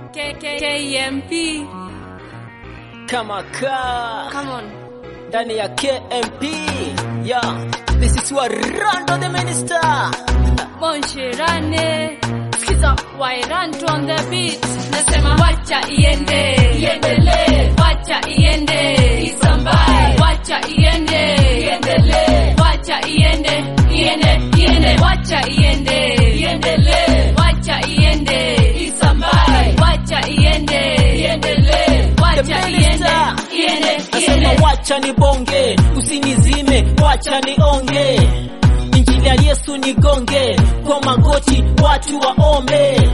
KMP. kama ka Come on. ndani ya KMP yeah. This is Warando the Minister Monshirane. Skiza Wairanto on the beat. Nasema wacha iende. Iendelee. Wacha iende. Isambae. Wacha iende. Iendelee. Wacha iende. Iende. Iende. Wacha iende. Iendelee. Wacha iende. Isambae. Wacha iende. Iendelee. Wacha The iende. Minister. Iende. Nasema Iende. wacha nibonge, usinizime, wacha nionge. Injili ya Yesu nigonge, kwa magoti watu waombe.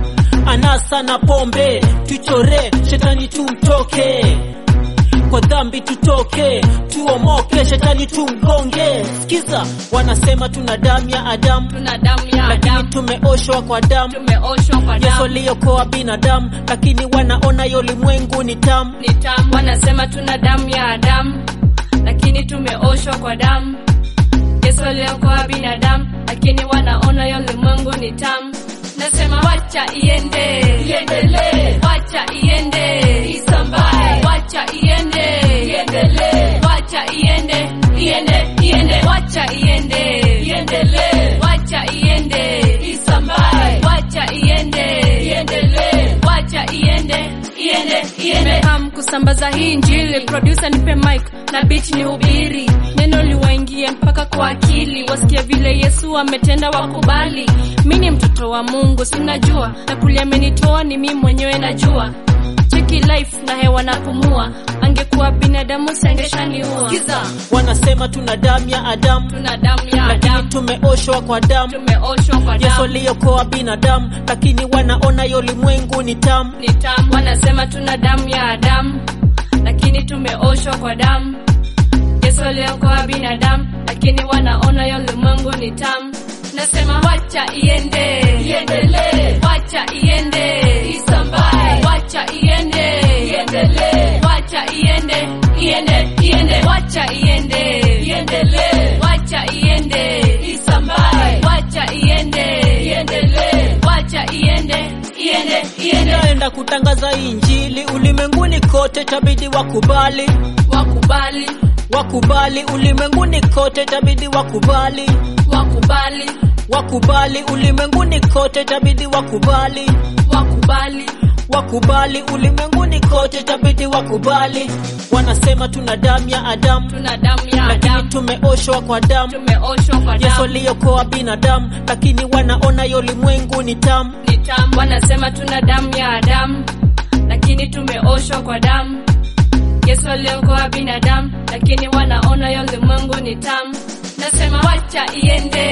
Anasa na pombe, tuchore, shetani tumtoke. Kwa dhambi tutoke, tuomoke, shetani tumgonge. Sikiza, wanasema tuna damu ya Adamu, Tuna damu ya lakini Adamu. tumeoshwa kwa damu. Tumeoshwa kwa Yesu damu. aliyokoa binadamu, lakini wanaona yo ulimwengu ni tamu. ni tamu. Wanasema tuna damu ya Adamu, lakini tumeoshwa kwa damu. Yesu aliokoa binadamu, lakini wanaona yo ulimwengu ni tamu. Nasema wacha iende, iendelee, wacha iende, isambae, wacha iende, iendelee, wacha iende, iende, iende, wacha iende, iendelee, wacha iende, isambae, wacha iende, iendelee, wacha iende, iende, iende. Ham kusambaza hii injili, producer nipe mic na beat ni hubiri, neno liwaingie mpaka kwa akili, wasikie vile Yesu ametenda, wakubali. Mi ni mtoto wa Mungu, sinajua na kulia amenitoa ni mi mwenyewe najua cheki life na hewa napumua, angekuwa binadamu siangeshaniua. Kiza, Wanasema tuna damu ya Adamu, tuna damu ya lakini Adamu, tumeoshwa kwa damu. tumeoshwa kwa Yesu damu aliyokoa binadamu, lakini wanaona yo ulimwengu ni tamu. ni tamu. Wanasema tuna damu ya Adamu, lakini tumeoshwa kwa damu. Yesu aliokoa binadamu, lakini wanaona yo ulimwengu ni tamu. Nasema wacha iende, iendelee, wacha iende, isambae, wacha iende, iendelee, wacha iende, iende, iende, wacha iende, iendelee, wacha iende, isambae, wacha iende, iendelee, wacha iende, iende, iende. Naenda kutangaza injili ulimwenguni kote, tabidi wakubali, wakubali wakubali ulimwenguni kote, tabidi wakubali, wakubali wakubali ulimwenguni kote, tabidi wakubali, wakubali wakubali ulimwenguni kote, tabidi wakubali. Wanasema tuna damu ya Adamu, tuna damu ya lakini Adamu, tumeoshwa kwa damu. tumeoshwa kwa Yesu damu aliyokoa binadamu, lakini wanaona yo ulimwengu ni tamu. ni tamu. Wanasema tuna damu ya Adamu, lakini tumeoshwa kwa damu. Yesu aliokoa binadamu, lakini wanaona yo ulimwengu ni tamu. Nasema wacha iende,